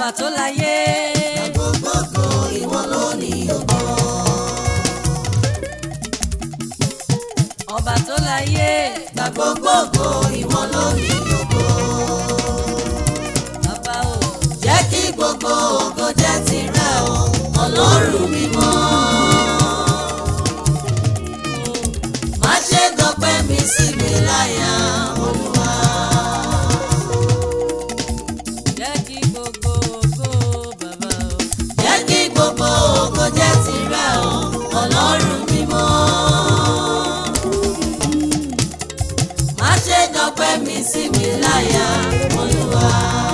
ọba tó láyé. gbogbogbò ìwọ ló ní ògo. ọba tó láyé. Gba gbogbogbò ìwọ ló ní ògo. bàbá o. Jẹ́ kí gbogbo ògo jẹ́ tirẹ̀ o, Ọlọ́run mímọ́. Má ṣe dọ̀pẹ́ mi sí mi láyà, Olúwa. jẹ́ kí gbogbo ògo bàbá o. Jẹ́ kí gbogbo ògo jẹ́ tirẹ̀ o, Ọlọ́run mímọ́. Má ṣe dọ̀pẹ́ mi sí mi láyà, Olúwa.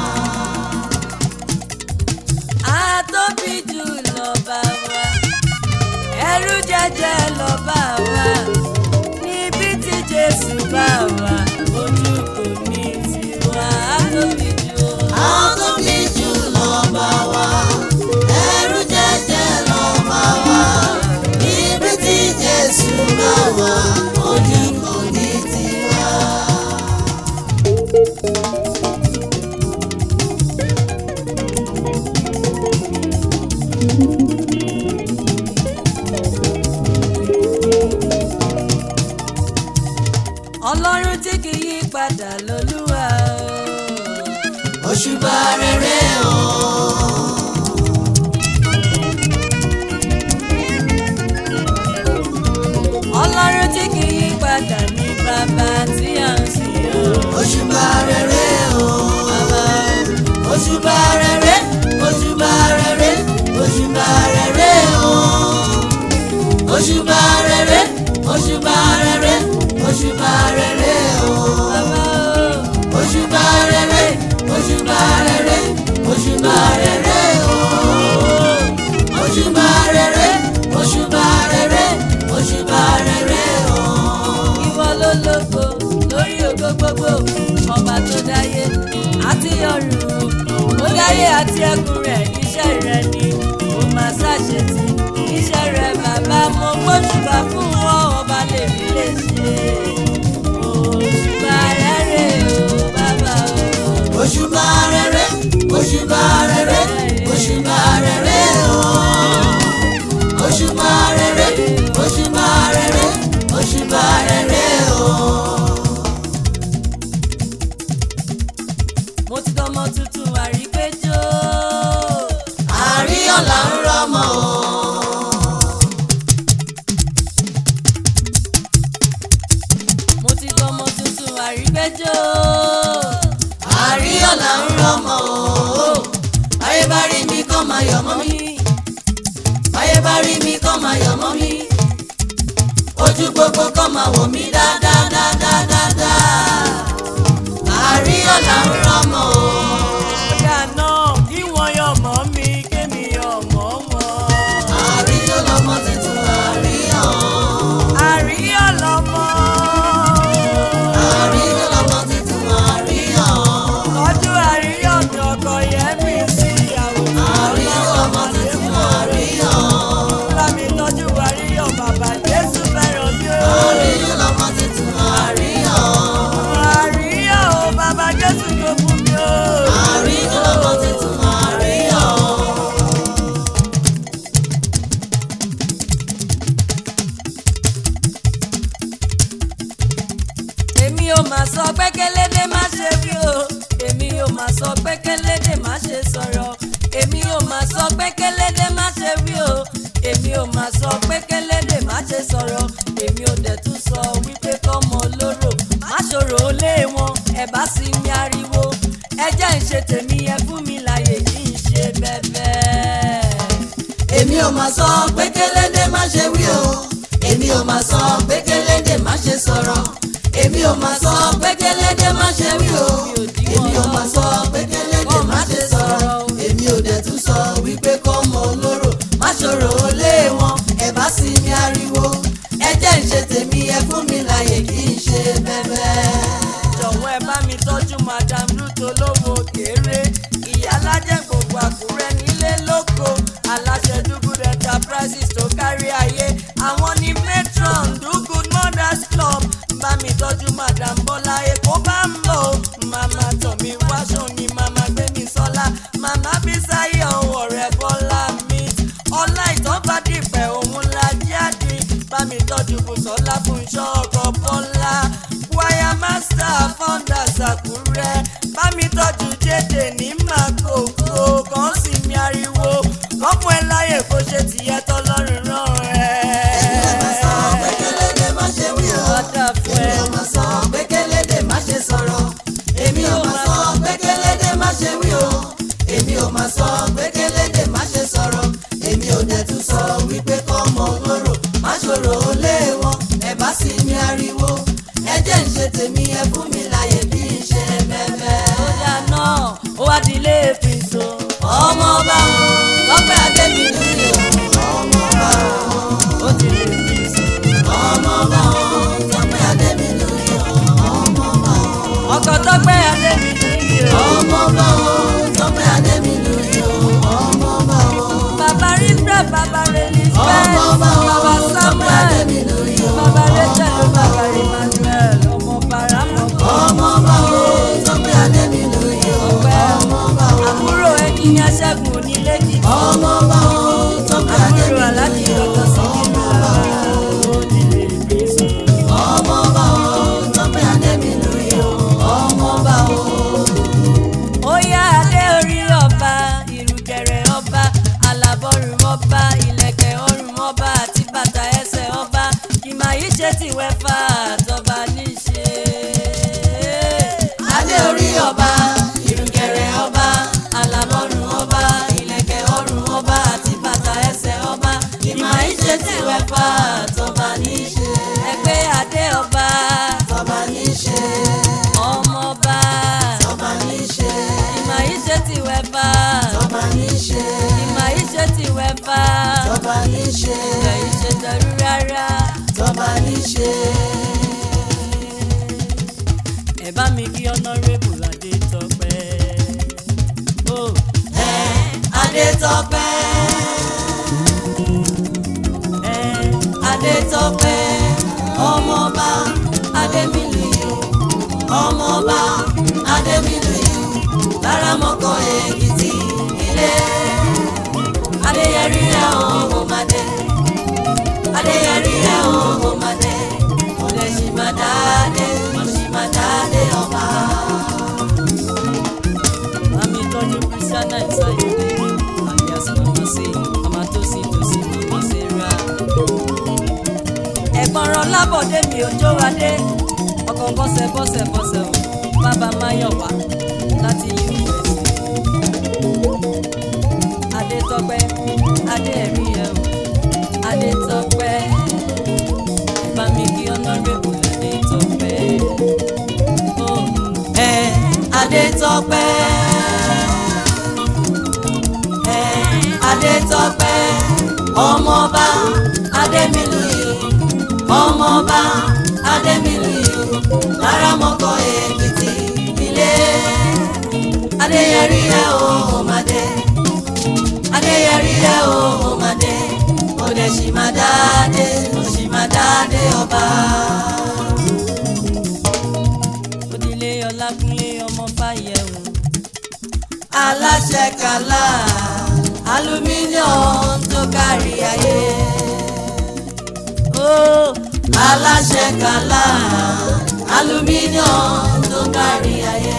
àtóbi jù lọ́ba wa ẹrú jẹjẹ lọ́ba wa níbi tí jésù bá wà ojú kò ní tiwa àtóbi jù o. Àwọn tó bí jù lọ́ba wa, ẹrú jẹ́jẹ́ lọ́ba wa. Níbi tí Jésù bá wà, ojú kò ní tiwa. ọlọ́run tí kì í yí padà lolúwa o. Òṣùbà rere o. ọlọ́run tí kì í yí padà ní bàbá tí à ń sìn o. Òṣùbà rere o. bàbá o. Òṣùbà rere, òṣùbà rere, òṣùbà rere o. Òṣùbà rere, òṣùbà rere, òṣùbà rere o. bàbá o. Òṣùbà rere, òṣùbà rere, òṣùbà rere o. Òṣùbà rere, òṣùbà rere, òṣùbà rere o. ìwọ ló lógo lórí ògo gbogbo ọba tó dáyé àti ọ̀run ó dáyé àti ẹkùn rẹ̀ iṣẹ́ rẹ̀ ni ó máa ṣàṣetì iṣẹ́ rẹ̀ bàbá mo gbóṣùbà fún wọn ọba lèmi lè ṣe òṣùbà rẹ̀ rè o bàbá o. Òṣùbà rere, òṣùbà rere, òṣùbà rere o. Òṣùbà rere, òṣùbà rere, òṣùbà rere o. mo ti tọmọ tuntun àrígbéjò Àríyànlá ń rọmọ o. mo ti tọmọ tuntun àrígbéjò Àríyànlá ń rọmọ o. Ayé bá rí mi kọ́ máa yọ̀ mọ́ mi. Ayé bá rí mi kọ́ máa yọ̀ mọ́ mi. Ojú gbogbo kọ́ máa wò mí dáadáadáadáa. Àríyànlá ń rọmọ o. Ọ̀dà náà kí wọ́n yọ̀ mọ́ mi kémi yọ̀ mọ́ wọn. Àríyàn lọmọ tuntun àríyàn. Àríyọ̀ lọ́mọ. Àríyàn lọmọ tuntun àríyàn. Ọdún àríyọ̀ mi ọkọ̀ yẹn mi sí ìyàwó. Àríyàn lọmọ tuntun àríyàn. Bá mi tọ́jú àríyọ̀ bàbá Jésù fẹ́ràn mi o. Àríyàn lọmọ tuntun àríyàn. Àríyọ̀ o bàbá Jésù tó fún mi o. Àríyàn lọmọ tuntun àríyàn. Èmi ò máa sọ pé kélédé má ṣe wí o. Èmi ò máa sọ pé kélédé má ṣe sọ̀rọ̀. Èmi ò máa sọ pé kélédé má ṣe wí o. Èmi ò máa sọ pé kélédé má ṣe sọ̀rọ̀. Èmi ò dẹ̀ tún sọ wípé kọ́mọ olóró má ṣòro lé wọn. Ẹ bá sì mi ariwo. Ẹ jẹ́ ń ṣe tèmi ẹ fún mi láyè kí n ṣe bẹ́ẹ̀ Èmi ò máa sọ pé kélédé má ṣe wí o. Èmi ò máa sọ pé kélédé má ṣe sọ̀rọ̀. Èmi ò máa sọ pé kélédé má ṣe wí o. Èmi ò máa sọ pé kélédé má ṣe sọ̀rọ̀. Èmi ò dẹ̀ tún sọ wípé kọ́mọ olóró má ṣòro lé wọn. Ẹ bá sì mi ariwo. Ẹ jẹ́ ń ṣe tèmi ẹ fún mi láyè kí n ṣe bẹ́bẹ́. jọ̀wọ́ ẹ bá mi tọ́jú madam ruth olówó kéré ìyálájẹ́ gbogbo àkúrẹ́ nílé lóko aláṣẹ dúgúd enterprises tó kárí ayé àwọn ní matron dúgúd mothers club bá mi tọ́jú madam bọ́lá èkó bá ń bọ̀ màmá tọ̀ mí wáṣọ ni màmá gbé mi sọ́lá bọ́lá màmá bí sáyé ọ̀hún ọ̀rẹ́ bọ́lá mi ọlá ìtọ́ba dìpẹ́ òun la jáde bá mi tọ́jú bùsọ̀lá fún iṣọ́ ọkọ̀ bọ́lá wáyà mástà fọ́ndà sàkúrẹ́ bá mi tọ́jú jẹ́jẹ́ ní màkòkò kan sì mi ariwo kọ́ fún ẹ láyè kó ṣe tìyẹ́ tọ́lọ́run rán ẹ. pékélédé má ṣe wí o. Ọ̀dà fún èmi ẹ. ò máa sọ pékélédé má ṣe sọ̀rọ̀. èmi ò máa sọ pékélédé má ṣe wí o. èmi ò máa sọ pékélédé má ṣe sọ̀rọ̀. èmi ò dẹ̀ tún sọ wípé kọ́mọ olóró má ṣòro lé wọn. ẹ bá sì mi ariwo. ẹ jẹ́ ń ṣe tèmi ẹ fún mi láyè bí n ṣe bẹ́ẹ̀ ó yá náà ó wá di ilé ìpìsò. ọmọ bá wọn lọ́pẹ́ adébí lórí o. ọmọ bá wọn ó di ilé ìpìsò. ọmọ bá wọn lọ́pẹ́ adébí lórí o. ọmọ bá wọn. ọkọ̀ tọ́pẹ́ adébí níyì o. ọmọ bá wọn tọ́pẹ́ adémi lórí o ọmọ bá wọn. bàbá rísbẹ bàbá relisbeth ọmọ bá bàbá wọn tọ́pẹ́ samuel adémi lórí o. bàbá rachel bàbá emmanuel ọmọ baramọkọ ọmọ bá wọn tọ́pẹ́ adémi lórí o. ọpẹ́ ọmọ bá wọn. àbúrò ẹnìyà ṣẹ́gun onílẹ̀kìtì ọmọ bá wọn tọ́pẹ́ adémi àbúrò aláàjì dọ́tọ̀ síkírù làwà ó di ilé ìpìsò. ọmọ bá wọn tọ́pẹ́ adémi lórí o. ọmọ bá wọn. ó yá adé orí ọba ìrùkẹ̀rẹ̀ ọba alábọ̀rùn ọba ìlẹ̀kẹ̀ ọrùn ọba àti bàtà ẹsẹ̀ ọba ìmọ̀ yìí ṣe tìwẹ́ fà tọba níṣe. adé orí ọba ìrùkẹ̀rẹ̀ ọba alábọ̀rùn ọba ìlẹ̀kẹ̀ ọrùn ọba àti bàtà ẹsẹ̀ ọba ìmọ̀ ìṣe tiwẹ̀ fà tọba níṣe ẹgbẹ́ adé ọba tọba níṣe ọmọọba tọba níṣe ìmọ̀ yìí ṣe tìwẹ́ fà tọba níṣe ìmọ̀ yìí ṣe tìwẹ́ fà tọba níṣe ìmọ̀ yìí ṣe tẹ̀rù rárá. tọba níṣe. ẹ bá mi kí ọ̀nàrẹ́bù ládé tọpẹ́. ó ẹ Adétọ́pẹ́ ẹ Adétọ́pẹ́ ọmọọba Adémílùú ọmọọba Adémílùú láramọ́kọ Èkìtì ilé Adéyẹrí ẹ̀ ọ̀húnmadé Adéyẹrí ẹ̀ ọ̀húnmadé ọ̀lẹ́sìmàdáde ọ̀sìmàdáde ọba. àmì ìtọ́jú kristiana ìsáyọ̀dé alias mama sí mama tó sí tó sí mama sarah. ẹ̀gbọ́n rán lábọ̀dé mi ò jó adé ọkàn bọ́sẹ̀ bọ́sẹ̀ bọ́sẹ̀ o bàbá máyọ̀wá láti us. adétọ́pẹ́ adé ẹ̀rí ẹ̀ o adétọ́pẹ́ ẹ bá mi kí ọ̀nàrẹ́bù adétọ́pẹ́. ó ẹ Adétọ́pẹ́ ẹ Adétọ́pẹ́ ọmọọba Adémílùú ọmọọba Adémílùú láramọ́kọ Èkìtì ilé Adéyẹrí ẹ ò ọmọdé Adéyẹrí ẹ ò ọmọdé òde ṣì máa dáadé òṣì máa dáadé ọba. Odile Ọlákúnlé ọmọ Fáyẹ̀hùn. aláṣẹ kàlá aluminium tó kárí ayé. Ó aláṣẹ kàlá aluminium tó kárí ayé.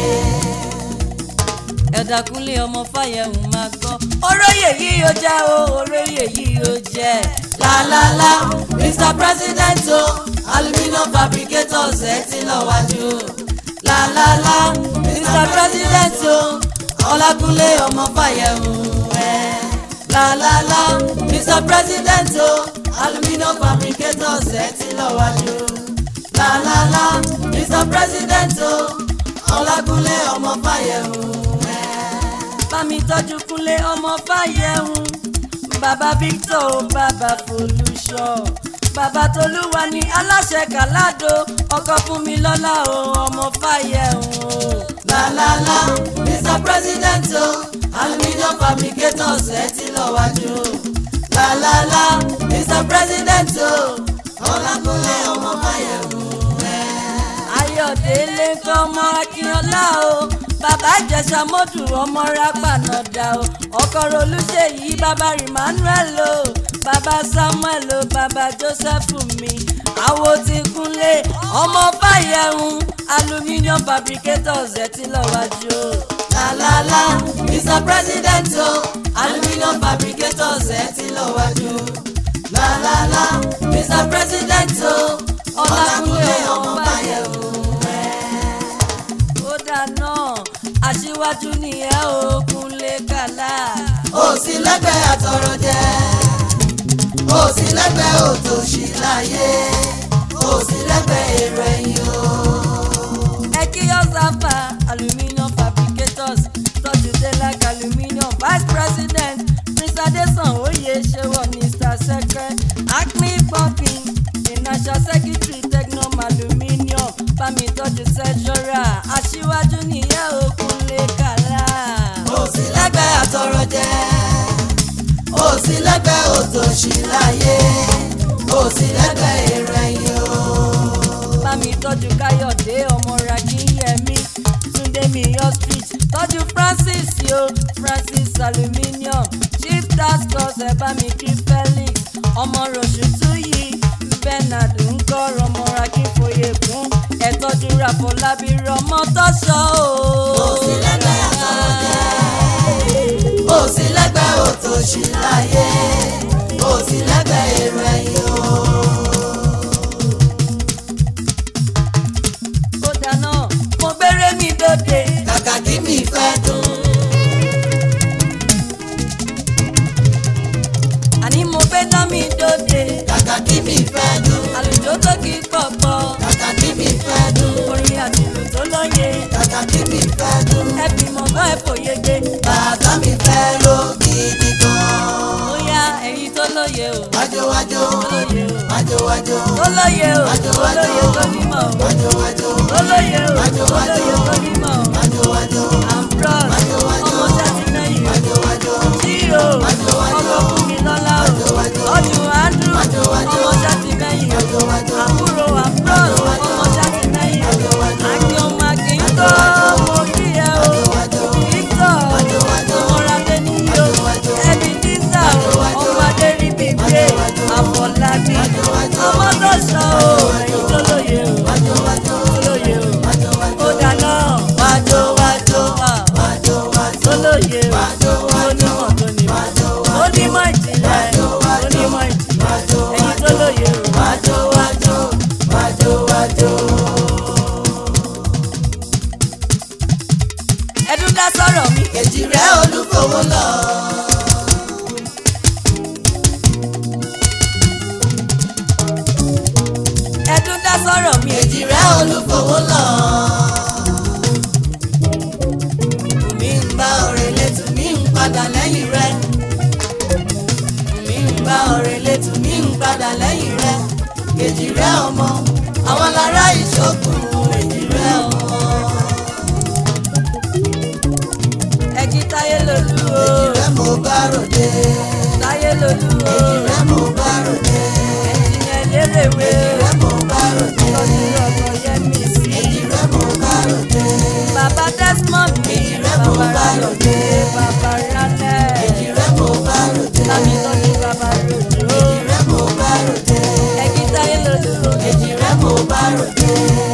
Ẹ̀dàkúnlé ọmọ Fáyẹ̀hùn máa gbọ́. Oróyè yìí ó jẹ́ o, oróyè yìí ó jẹ́. lálálá mr president o aluminium fabricators ẹ ti lọ wájú. lálálá mr president o ọlákúnlé ọmọ fàyẹ̀hùn ẹ. lálálá mr president o aluminium fabricators ẹ ti lọ wájú. lálálá mr president o ọlákúnlé ọmọ fàyẹ̀hùn ẹ. Bámi tọ́jú Kúnlé ọmọ Fáyẹ̀hùn. Bàbá Victor o, bàbá Folúṣọ́. Bàbá Tolúwa ni aláṣẹ Kàládò. Ọkọ fún mi lọ́lá o, ọmọ Fáyẹ̀hùn o. La la la, Mr. President o, aluminium fabricators ẹ ti lọ wájú. La la la, Mr. President o, Ọlákúnlé ọmọ Fáyẹ̀hùn ẹ. Ayọ̀délé kọ́ ọmọ Akínọlá o bàbá ìjẹsà mọ́dù ọmọ rápànàdà o ọkọ olùṣèyí bàbá emmanuel o bàbá samuel o bàbá joseph mi àwo ti kúnlé ọmọ fàyẹ̀hún aluminium fabricators ẹ̀ ti lọ́wájú o. lálálá mr president o aluminium fabricators ẹ ti lọ wájú. lálálá mr president o ọlákúnlé ọmọ báyẹ̀wò ó dáná aṣíwájú nìyẹn o kúnlé kàlá. ó sì lẹ́gbẹ̀ẹ́ àtọ̀rọ̀ jẹ́ ó sì lẹ́gbẹ̀ẹ́ òtòṣì láyé ó sì lẹ́gbẹ̀ẹ́ èrò ẹ̀yìn o. ẹ kí ọ̀sáfà aluminium fabricators tọ́jú delac aluminium vice president prince adesan oyè ṣẹ́wọ̀ mr secret acme pumping financial secretary technom aluminium bámi tọ́jú treasurer aṣíwájú nìyẹn o kúnlé kàlá. ó sì lẹ́gbẹ̀ẹ́ àtọ̀rọ̀ jẹ́ ó sì lẹ́gbẹ̀ẹ́ òtòṣì láyé ó sì lẹ́gbẹ̀ẹ́ èrò ẹ̀yìn o. bámi tọ́jú káyọ̀dé ọmọ rajiyemi túndé miyan street tọ́jú francis yo francis aluminium chief task force ẹ̀ bámi kí felix ọmọ rọ̀ṣù túyì bernard ńkọ́ ọmọ rakínfoyè kún ẹ̀ tọ́jú ràfọlábí rọmọ tọ́ṣọ́ o. ó sì lẹ́gbẹ̀ẹ́ àtọ̀rọ̀ jẹ́ ó sì lẹ́gbẹ̀ẹ́ òtòṣì láyé ó sì lẹ́gbẹ̀ẹ́ èrò ẹ̀yìn o. ó dáná mo gbére mi dòde. kàkà kí mi fẹ́ dùn. àní mo gbé dán mi dòde. kàkà kí mi fẹ́ dùn. àlùjọ tó kì í pọ̀ pọ̀. kàkà kí mi fẹ́ dùn. orin àtìlù tó lóye. kàkà kí mi fẹ́ dùn. ẹ fi mọ̀gán ẹ fòye gbé. bàbá mi fẹ́ ló gidi gan. bóyá ẹ̀yin tó lóye o. wájówájó tó lóye o. wájówájó tó lóye o. tó wájówájó lóye tó nímọ̀ o. wájówájó tó lóye o. Wájú, tó wájú. lóye tó nímọ̀ o. wájówájó ambrose Wájú, wájú. ọmọ sẹ́tì mẹ́yìn o. wájówájó tí o Wájú, wájú. ọmọ fún mi lọ́lá o. Wájú, wájú. ọdún andrew Wájú, wájú. ọmọ sẹ́tì mẹ́yìn o. Wájú, wájú. àbúrò ambrose wájú. ọmọ sẹ́tì mẹ́yìn o. Wájú, wájú. àti ọmọ akíntọ́ mo kí ẹ o. wájú. victor Wájú, wájú. ọmọ radeniyo Wájú, wájú. ẹbí dísà o wájú. ọmọ adéríbigbé Wájú, wájú. àfọlábí Wájú, wájú. ọmọ tó sọ o ẹ̀yin tó lóye o wájówájó tó lóye o wájówájó ó dáná wájú wájú wá wájówájó tó lóye o Wájú, wájú. onímọ̀ tó nímọ̀ Wájú, wájú. onímọ̀ ìjìnlẹ̀ Wájú, wájú. onímọ̀ ìjìnlẹ̀ Wájú, ẹ̀yin tó lóye o wájówájó wájówájó. ẹdún dá sọ̀rọ̀ mi èjì rẹ̀ olúfowó lọ. ẹdún dá sọ̀rọ̀ mi èjì rẹ̀ olúfowó lọ. mi ń bá ọ̀rẹ́ létí mi ń padà lẹ́yìn rẹ̀. mi ń bá ọ̀rẹ́ létí mi ń padà lẹ́yìn rẹ̀. èjì rẹ̀ ọmọ àwọn lára ìṣòkùn èjì rẹ̀ ọmọ. ẹjí táyé lolú o èjì rẹ̀ mo bá ròde. táyé lolú o èjì rẹ̀ mo bá ròde. ẹ̀jìnlẹ̀ lérèwé èjì rẹ̀ mo bá ròde. lọ́dún ọ̀gbọ̀n yẹmi sí èjì rẹ̀ mo bá ròde. bàbá desmond mi Èjì rẹ̀ mo bàbá bá rálẹ̀ ròde. bàbá rálẹ̀ èjì rẹ̀ mo bá ròde. láti tọ́jú bàbá ròjò èjì rẹ̀ mo bá ròde. ẹjí táyé lolú o. èjì rẹ̀ mo bá ròde.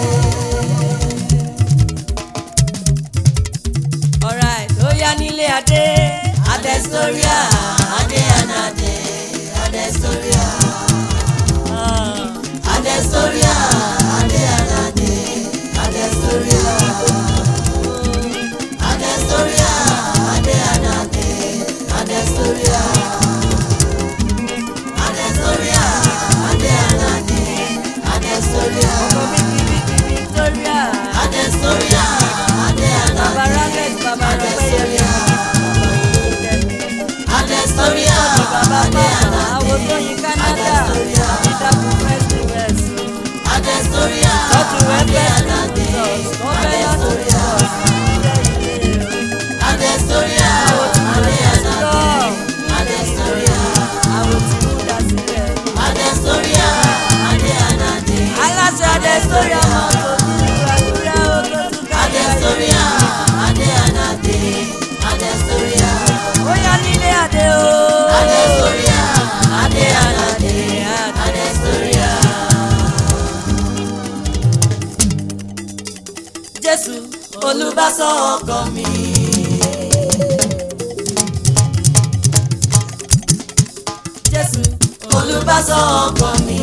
alright ó yá nílé adé Adestoria, Ade Anade, Adestoria, Ah, Adestoria, Ade Anade, Adestoria, Adestoria, Ade Anade, Adestoria, Adestoria, Ade Anade, Adestoria, ọkọ mi kìbìkì victoria Adestoria, Ade bàbá Anade, ramesh bàbá rọpẹyẹmí Adestoria, bàbá Ade bàbá Anade. àwọn tó yin canada Adestoria. ìdàkùn festival Adestoria, tọ́jú Ade ẹgbẹ́ Anade, wọ́n fẹ́ lọ́dún Adestoria, Adestoria, Ade Anade, Adestoria, àwọn tí kú dá sílẹ̀. Adestoria, Ade Anade, aláṣẹ adestoria mọ́tò ní ìgbàdúrà ó tó tún kárí ayé. Adestoria, Ade ó yá nílé adé o. adé sórí à adé aládé adé. adé sórí à. jésù olùbásọ ọkọ mi. jésù olùbásọ ọkọ mi.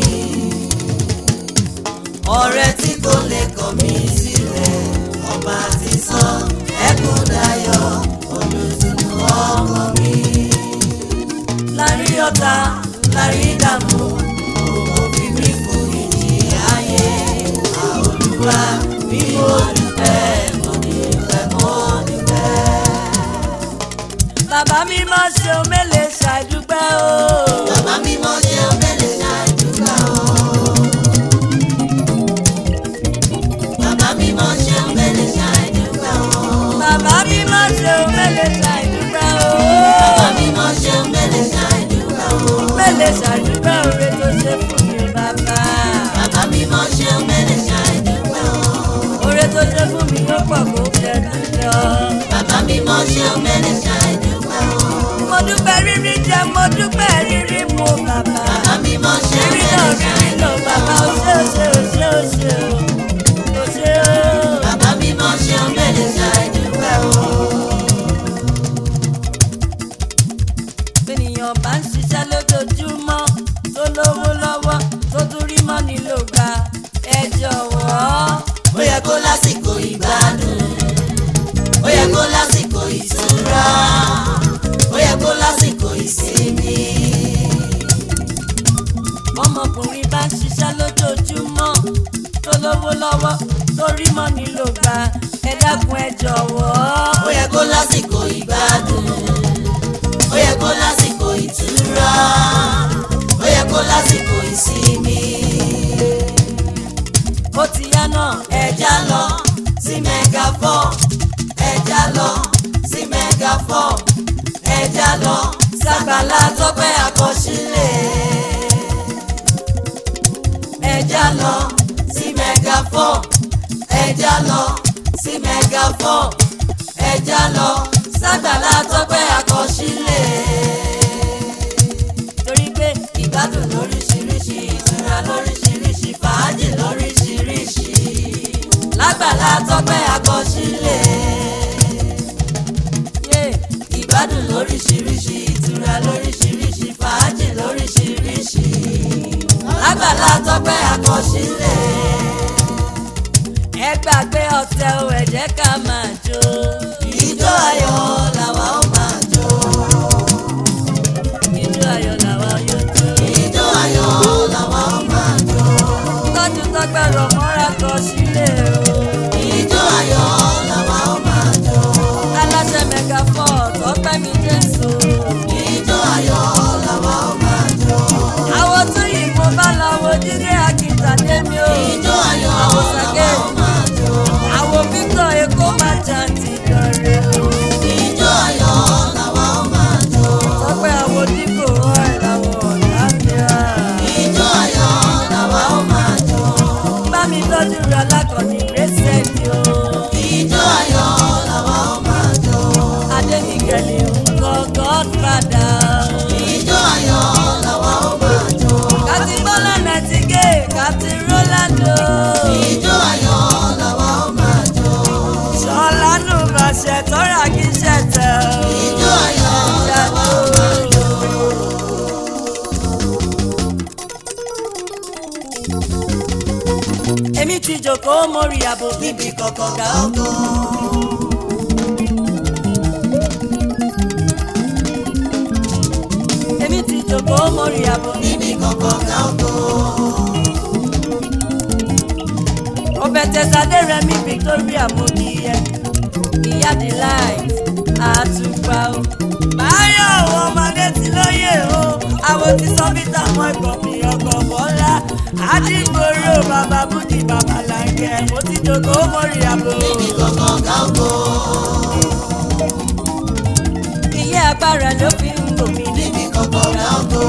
ọ̀rẹ́ tí kò lè kọ̀ mí sílẹ̀ ọba ti sọ ẹkún dayọ̀ olùtùnú ọkọ mi. lárí ọ̀tá lárí ìdààmú òbí mi fún ìjì ayé àolúwa bí mo dúpẹ́ mo dúpẹ́ mo dúpẹ́. bàbá mi máa ṣe omele ṣàdúpẹ́ o. Bàbá mi mọ ṣe ọmọlẹ̀ ṣàdúrà o. Bàbá mi mọ ṣe ọmọlẹ̀ ṣàdúrà o. bàbá mi máa ṣe omele ṣàdúpẹ́ o. Bàbá mi mọ ṣe ọmọlẹ̀ ṣàdúrà o. omele ṣàdúpẹ́ oore tó ṣe fún mi o bàbá. Bàbá mi mọ ṣe ọmọlẹ̀ ṣàdúrà o. oore tó ṣe fún mi ó pọ̀ kó fẹ́ lọ. Bàbá mi mọ ṣe ọmọlẹ̀ ṣàdúrà o. mo dúpẹ́ rírí jẹ mo dúpẹ́ rírí mu bàbá. Bàbá mi mọ ṣe rírí náà ọmọlẹ̀ rírí lò bàbá o ṣé o ṣé o ṣé o ṣé o o ṣé o. Bàbá mi mọ ṣe ọmọlẹ̀ ṣàdúrà o. ènìyàn bá ń ṣiṣẹ́ lójoojúmọ́ tó lówó lọ́wọ́ tó tún rí mọ́ni ló gbà ẹ jọ̀wọ́. Ó yẹ kó lásìkò ìgbádùn. Ó yẹ kó lásìkò ìtura. Ó yẹ kó lásìkò ìsinmi. ọmọkùnrin bá ń ṣiṣẹ́ lójoojúmọ́ tó lówó lọ́wọ́ tó rí mọ́ni ló gbà ẹ dákun ẹ jọ̀wọ́. ó yẹ kó lásìkò ìgbádùn ó yẹ kó lásìkò ìtura ó yẹ kó lásìkò ìsinmi. ó ti yá náà ẹja lọ sí mega four ẹja lọ sí mega four ẹja lọ sábàlá tọpẹ àkọsílẹ̀ ẹja lọ sí mega four ẹja lọ sí mega four ẹja lọ sábàlá tọpẹ àkọsílẹ̀ torí pé ìgbádùn lóríṣiríṣi ìtura lóríṣiríṣi fàájì lóríṣiríṣi lágbàlá tọpẹ àkọsílẹ̀ yé ìgbádùn lóríṣiríṣi ìtura lóríṣiríṣi fàájì lóríṣiríṣi lágbàlá tọpẹ àkọsílẹ̀ ẹ gbàgbé ọ̀tẹ̀ o ẹ jẹ́ ká máa jó. ìjọ ayọ̀ làwa ó máa jó ijó ayọ̀ làwa yóò jó. ìjọ ayọ̀ làwa ó máa jó tọ́jú tọ́gbẹ́ rọ̀ mọ́ra kọ sílẹ̀ o. ìjọ ayọ̀ làwa ó máa jó aláṣẹ mẹ́gà fọ́ tọ́pẹ́ mi jésù. ìjọ ayọ̀ làwa ó máa jó àwọn tún yìí mo bá lọ wo jíde akíntàdé mi o. ìjọ ayọ̀ àwọn làwa sàgé ó máa jó. àwọn victor èkó máa jàǹtì lọ́rẹ́ o. Ìjọ ayọ̀ làwa ó máa jó. tọ́pẹ́ àwọn dípò ọ̀rẹ́ làwọn ọ̀dà mi à. Ìjọ ayọ̀ làwa ó máa jó. bá mi tọ́jú rẹ̀ alákọ̀ọ́ni rẹ́sẹ̀tì o. Ìjọ ayọ̀ làwa ó máa jó. adémígẹ̀lì ńkọ́ godfather. Ìjọ ayọ̀ làwa ó máa jó. kàti bọ́lá nàìjíríà kàti rolando. Ìjọ ayọ̀ làwa ó máa jó. sọlá nù bàṣẹ tọ́ra kí ṣẹ̀tẹ̀ o. Ìjọ ayọ̀ làwa ó máa jó. èmi ti jòkóó mórí àbò Níbi kọ̀kọ̀ ga ọkọ̀. èmi ti jòkóó mórí àbò Níbi kọ̀kọ̀ ga ọkọ̀. prophetess adérẹ̀mí victoria moniye ìyá delight àtùpà o. báyọ̀ àwọn ọmọdé ti lóye o àwọn ti sọ peter mọ́ ẹ̀gbọ́n mi ọkọ̀ bọ́lá àdìgbòrò bàbá bùdì bàbá làǹkẹ́ mo ti jòkóó mórí àbò. Níbi kọ̀kọ̀ ga ọkọ̀. ilé agbára ló fi ń lò mí ní. Níbi kọ̀kọ̀ ga ọkọ̀.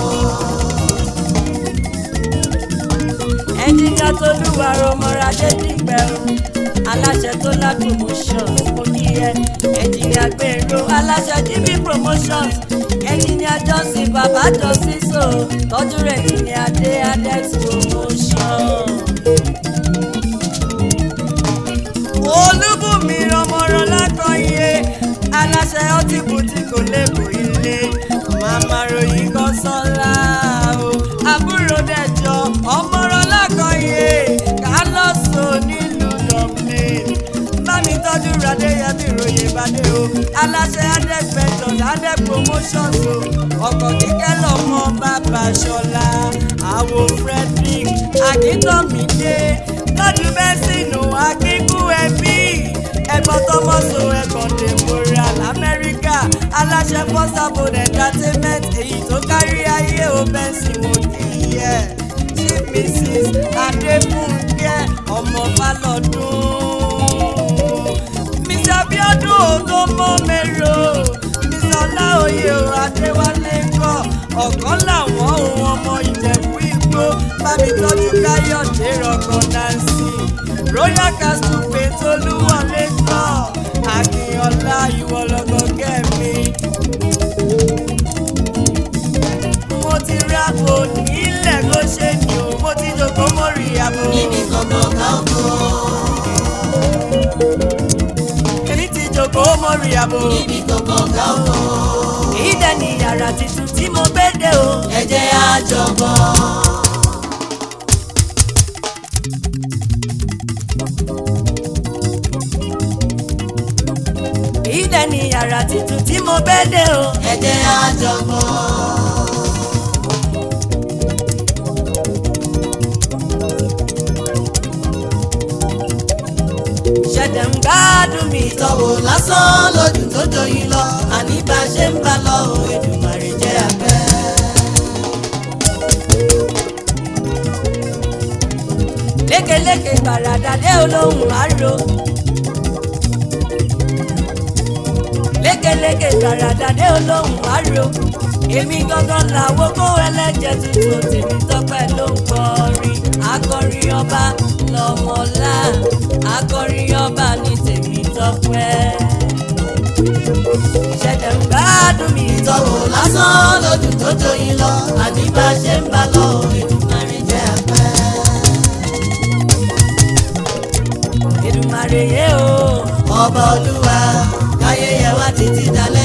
ẹnjìnìá tó lùwà rọmọra dédìgbẹ́ o aláṣẹ tó lá promotion oníyẹ ẹnjìnìá gbèrò aláṣẹ jíbí promotion. promotions engineer johnson bàbá johnson so tọ́jú rẹ̀ engineer adé adex promotion. olúbùnmi ọmọràn lákọ̀ọ́yé aláṣẹ ọtí bùtì kò lébò ilé màmá ròyìn kan sọ́lá o àbúrò dẹjọ ọmọràn lákọ̀ọ́yé kálọ́sọ nílùú dublin bámi tọ́jú radéyẹmí ròyìn ìbàdí o aláṣẹ adex ventures adex promotions o ọkọ̀ kíkẹ́ lọ́mọ bàbá ṣọlá àwo frederick akíntọ́mídé tọ́jú bẹ́sìnù akínkù ẹbí ẹ̀gbọ́n tọmọsọ ẹ̀gbọ́n deborah lamẹ́ríkà aláṣẹ fọ́sàbọ̀d entertainment èyí tó kárí ayé o bẹ́sì mo kì í yẹ chief mrs adébúnkẹ́ ọmọ falọ́dún mr abiodun otomo mero mr ọláòye o adéwálé ńkọ ọ̀kan làwọn ohun ọmọ ìjẹ̀bú igbó bámi tọ́jú káyọ̀dé rọ̀gàn nancy royal castle paint olúwọlé tọ̀ akínyọ̀lá ìwọlọ́gọ́gẹ́ mi. mo ti rí àbò nílẹ̀ ló ṣe ni o mo ti jòkó mórí àbò. níbi kankan ká oko èmi ti jòkó mórí àbò. níbi kankan ká oko èyí dẹ̀ ni yàrá tuntun tí mo gbé dé o. ẹ jẹ́ àjọbọ̀. èyí dẹ̀ ni yàrá tuntun tí mo gbé dé o. ẹ jẹ́ àjọbọ̀. ṣẹ̀dẹ̀ ń gbádùn mi tọ́. ìtọ́wò lásán lójú tó doyin lọ àní bá a ṣe ń bá lọ o Èdùmàrè jẹ́ àpẹ́. lékeleke gbàràdàdé olóhùn àrò. lékeleke gbàràdàdé olóhùn àrò. èmi gangan làwọn kó ẹlẹ́jẹ̀ tuntun tèmi tọ́pẹ́ ló ń kọrin. akọrin ọba lọ́mọlá akọrin ọba ní tèmi tọ́pẹ́. ṣẹ̀dẹ̀ ń gbádùn mi ìtọ́wò lásán lójú tó doyin lọ àní bá a ṣe ń bá lọ o Èdùmàrè jẹ́ àpẹ́. Èdùmàrè yé o. ọba olúwa káyé yẹ wá títí dalẹ́